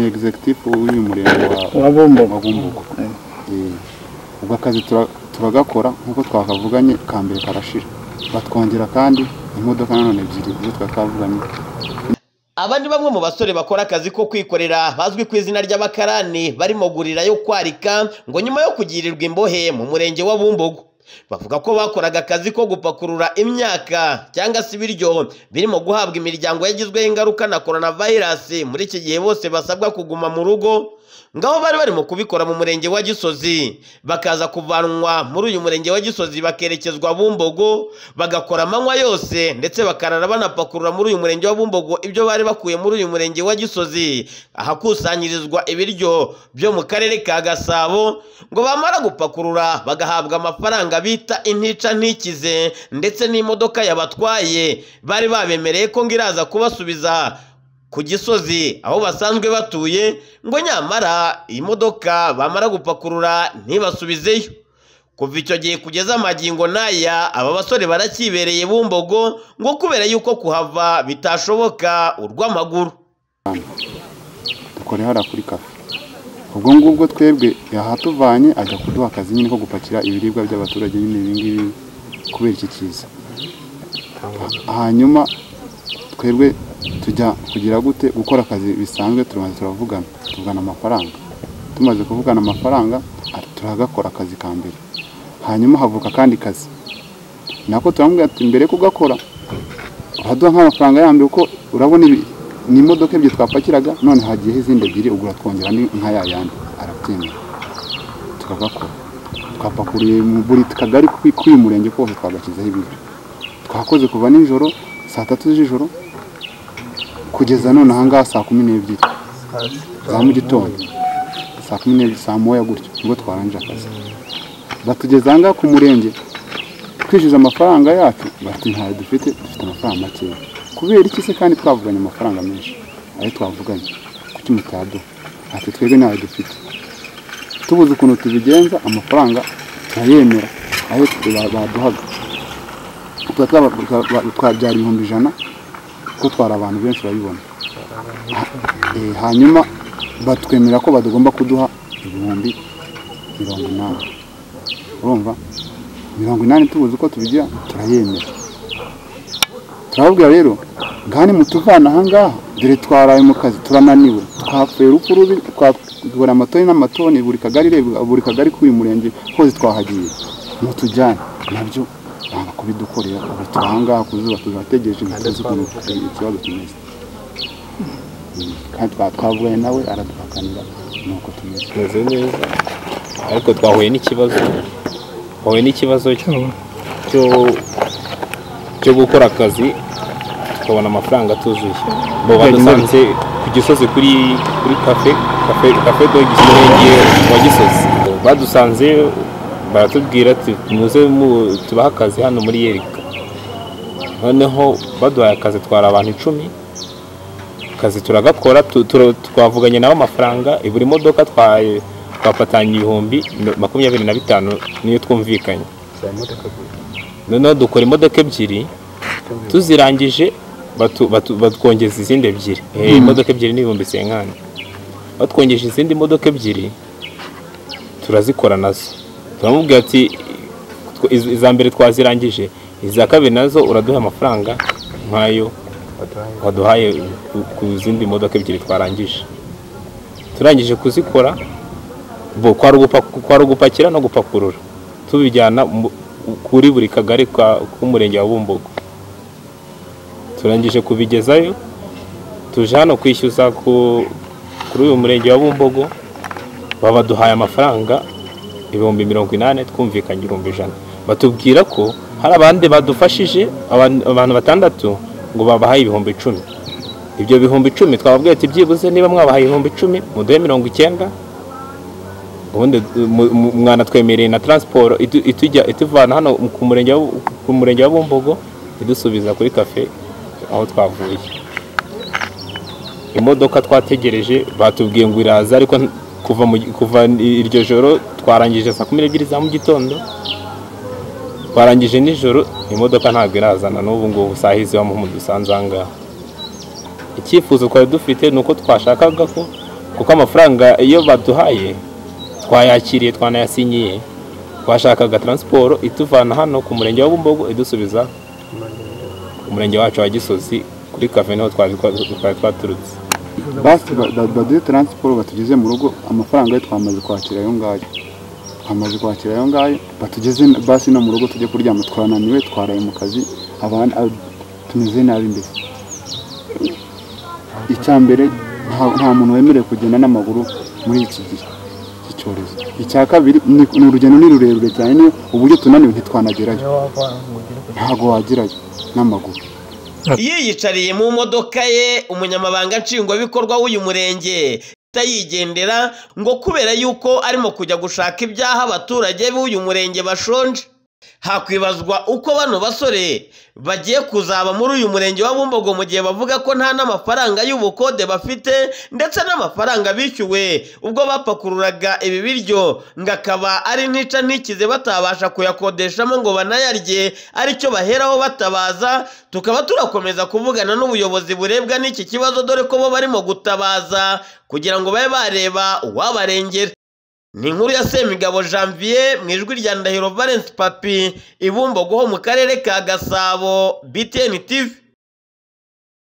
ni egizegitifu w'uyu murenge wa wa Bumbogo. wa Bumbogo. Eh, ubwo akazi tura- turagakora nk'uko twakavuganye ka mbere karashira batwongera kandi imodoka nanone ebyiri izo twakavuganye Aba ni bamwe mu basore bakora akazi ko kwikorera bazwi ku izina ry'abakarani bari mu gurira yo kwarika ngo nyuma yo kugirirwa imbohe mu murenge wa Bumbogo bavuga ko bakoraga akazi ko gupakurura imyaka cyangwa se ibiryo birimo guhabwa imiryango yagizweho ingaruka na coronavirus muri iki gihe bose basabwa kuguma mu rugo ngaho bari barimo kubikora mu murenge wa Gisozi bakaza kuvanwa muri uyu murenge wa Gisozi bakerekezwa Bumbogo bagakora amanywa yose ndetse bakarara banapakurura muri uyu murenge wa Bumbogo ibyo bari bakuye muri uyu murenge wa Gisozi ahakusanyirizwa ibiryo byo mu karere ka Gasabo ngo bamara gupakurura bagahabwa amafaranga bita intica ntikize ndetse n'imodoka yabatwaye bari babemereye ko ngo iraza kubasubiza ku gisozi aho basanzwe batuye ngo nyamara iyi modoka bamara gupakurura ntibasubizeyo kuva icyo gihe kugeza amagingo n'aya aba basore barakibereye bumbogo ngo kubera yuko kuhava bitashoboka urw'amaguru dukora hariya kuri kafe ubwo ngubwo twebwe yahatuvanye ajya kuduha akazi nyine ko gupakira ibiribwa by'abaturage nyine ibi ngibi kubera iki kiza hanyuma twebwe tujya kugira gute gukora akazi bisanzwe turamaze turavugana tuvugana amafaranga tumaze kuvugana amafaranga ah, turagakora akazi ka mbere hanyuma havuka akandi kazi nako turamubwira ati mbere yo kugakora uraduha nk'amafaranga ya mbere kuko urabona ibi ni imodoka ebyiri twapakiraga none hagiyeho izindi ebyiri ugura twongera andi nka ya yandi arabyemera tukagakora twapakuriye mu buri kagari kwi- k'uyu murenge kose twagashyizeho ibiryo twakoze kuva nijoro saa tatu z'ijoro kugeza none ahangaha saa kumi n'ebyiri za mu gitondo saa kumi n'ebyiri saa moya gutyo nibwo twarangije akazi batugeza ahangaha ku murenge twishyuza amafaranga yacu bati ntayo dufite dufite amafaranga makeya kubera iki se kandi twavuganye amafaranga menshi ayo twavuganye kuki mutaduha ati twebwe ntayo dufite tubuze ukuntu tubigenza amafaranga turayemera ayo ba- baduhaga tuba twaba- twa- ba- twabyara ibihumbi ijana kuko twari abantu benshi urabibona Ha- eh, hanyuma batwemerera ko badugomba kuduha ibihumbi mirongo inani urumva mirongo inani tubuze uko tubigira turayemera turababwira rero ngani mutuvana ahangaha dore twaraye mu kazi turananiwe twapfuye urupfu rubi twakora amatoni n'amatoni buri kagari reba- buri kagari k'uyu murenge hose twahagiye mutujyane nabyo banga kubidukorera ubu turi ahangaha ku zuba tuzategereje ngo tuzi ukuntu ikibazo kimeze Mm, kandi twa- twavuganye nawe araduhakanira nuko tumeze tumeze neza ariko twahuye n'ikibazo twahuye n'ikibazo cyo cyo gukora akazi tukabona amafaranga atuzuye bo badusanze ku gisozi kuri kuri kafe kafe kafe do gisorenge wa gisozi badusanze baratubwira ati muze mu- tubahe akazi hano muri yerika noneho baduhaye akazi twari abantu icumi akazi turagakora tu- tura- twavuganye nabo amafaranga buri modoka twa- twafatanye ibihumbi mi- makumyabiri na bitanu niyo twumvikanye noneho dukora imodoka ebyiri tuzirangije batu- batu- batwongeza izindi ebyiri Eh, imodoka ebyiri n'ibihumbi senkani batwongeje izindi modoka ebyiri turazikora nazo turamubwira ati tw- iz- iza mbere twazirangije iza kabiri nazo uraduha amafaranga nk'ayo waduhaye ku- ku zindi modoka ebyiri twarangije turangije kuzikora bo kwari ugupa- kwari ugupakira no gupakurura tubijyana mu- kuri buri kagari ka- k'umurenge wa bumbogo turangije kubigezayo tuje hano kwishyuza ku- kuri uyu murenge wa bumbogo babaduhaye amafaranga ibihumbi mirongo inani twumvikanye ibihumbi ijana batubwira ko hari abandi badufashije abantu abantu batandatu ngo babahaye ibihumbi icumi ibyo bihumbi icumi twababwiye ati byibuze niba mwabahaye ibihumbi icumi muduhe mirongo icyenda ubundi mu- mu- mwanatwemereye na taransiporo itu- itujya ituvana hano ku murenge wa Bu- ku murenge wa bumbogo idusubiza kuri kafe aho twavuye imodoka twategereje batubwiye ngo iraza ariko nti- kuva mu gi- kuva iryo joro twarangije saa kumi n'ebyiri za mu gitondo twarangije nijoro imodoka ntabwo irazana n'ubu ngubu saa hizi wa muhumu dusanze aha ngaha icyifuzo twari dufite ni uko twashakaga ko kuko amafaranga iyo baduhaye twayakiriye twanayasinyiye twashakaga taransiporo ituvana hano ku murenge wa bumbogo idusubiza ku murenge wacu wa gisozi kuri kafe niho twari twari twaturutse basi ba- ba- baduhe taransiporo batugeze mu rugo amafaranga yo twamaze kwakira ayo ngayo twamaze kwakira ayo ngayo batugeze basi no mu rugo tujye kuryama twananiwe twaraye mu kazi abandi ab- tumeze nabi mbese icya mbere nta- nta muntu wemerewe kugenda n'amaguru muri iki gihe cy'icyorezo icya kabiri ni ni urugendo ni rurerure cyane ni uburyo tunaniwe ntitwanagerayo ntabwo wagerayo n'amaguru yiyicariye mu modoka ye umunyamabanga nshingwabikorwa w'uyu murenge atayigendera ngo kubera yuko arimo kujya gushaka ibyaha abaturage b'uyu murenge bashonje hakwibazwa uko bano basore bagiye kuzaba muri uyu murenge wa bumbogo mu gihe bavuga ko nta n'amafaranga y'ubukode bafite ndetse n'amafaranga bishyuwe ubwo bapakururaga ibi biryo ngo akaba ari nica ntikize batabasha kuyakodeshamo ngo banayarye aricyo baheraho batabaza tukaba turakomeza kuvugana n'ubuyobozi burebwa n'iki kibazo dore ko bo barimo gutabaza kugira ngo babe bareba uwabarengera ni inkuru ya Semigabo Janvier mu ijwi rya Ndahiro Valence Papi ibumbogoho mu karere ka Gasabo BTN TV